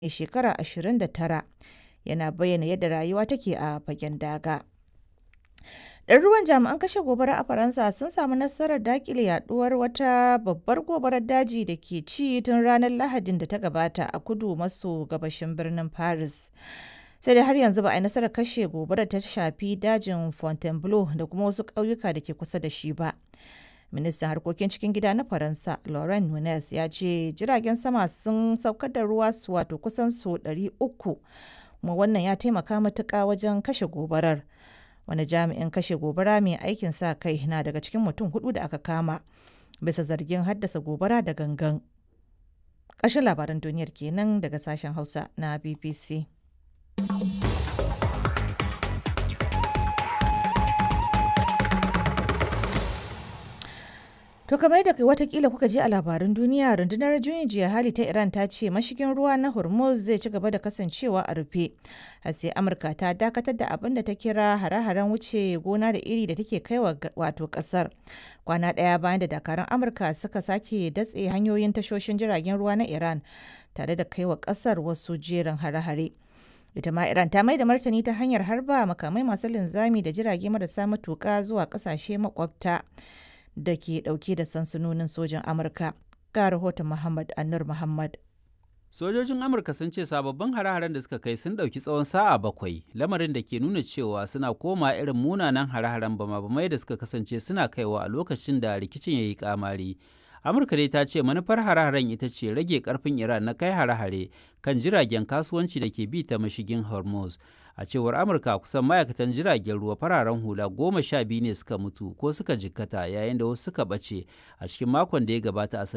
mai shekara 29 yana bayyana yadda rayuwa take a fagen daga. Ɗaruruwan jami'an kashe gobara a Faransa sun samu nasarar daƙile yaduwar wata babbar gobarar daji da ke ci tun ranar Lahadin da ta gabata a kudu maso gabashin birnin Paris. Sai dai har yanzu ba a yi nasarar kashe gobarar ta shafi dajin Fontainebleau da kuma wasu ƙauyuka da ke kusa da shi ba. Ministan harkokin cikin gida na Faransa, Laurent Nunez, ya ce jiragen sama sun saukar da ruwa su wato kusan su 300 kuma wannan ya taimaka matuƙa wajen kashe gobarar. wani jami'in kashe gobara mai aikin sa kai na daga cikin mutum hudu da aka kama bisa zargin haddasa gobara da gangan ƙarshen labaran duniyar kenan daga sashen hausa na bbc To kamar yadda watakila kuka ji a labaran duniya rundunar juyin jiya hali ta Iran ta ce mashigin ruwa na Hormuz zai ci gaba da kasancewa a rufe. har sai Amurka ta dakatar da abin da ta kira hare-haren wuce gona da iri da take kaiwa wato kasar. Kwana ɗaya bayan da dakarun Amurka suka sake datse hanyoyin tashoshin jiragen ruwa na Iran tare da kaiwa kasar wasu jerin hare-hare. ita ma Iran ta mai da martani ta hanyar harba makamai masu linzami da jirage marasa matuƙa zuwa ƙasashe makwabta. da ke dauke da sansanonin sojan amurka ga rahoton muhammad annur muhammad sojojin amurka sun ce sababbin hare-haren da suka kai sun ɗauki tsawon sa'a bakwai lamarin da ke nuna cewa suna koma irin munanan hare-haren bama-bamai da suka kasance suna kaiwa a lokacin da rikicin ya yi kamari amurka dai ta ce manufar hare-haren ita ce rage karfin iran na kai hare-hare kan jiragen kasuwanci da ke bi ta mashigin hormuz a cewar amurka kusan ma'aikatan jiragen ruwa fararen hula goma sha biyu ne suka mutu ko suka jikkata yayin da wasu suka ɓace a cikin makon da ya gabata a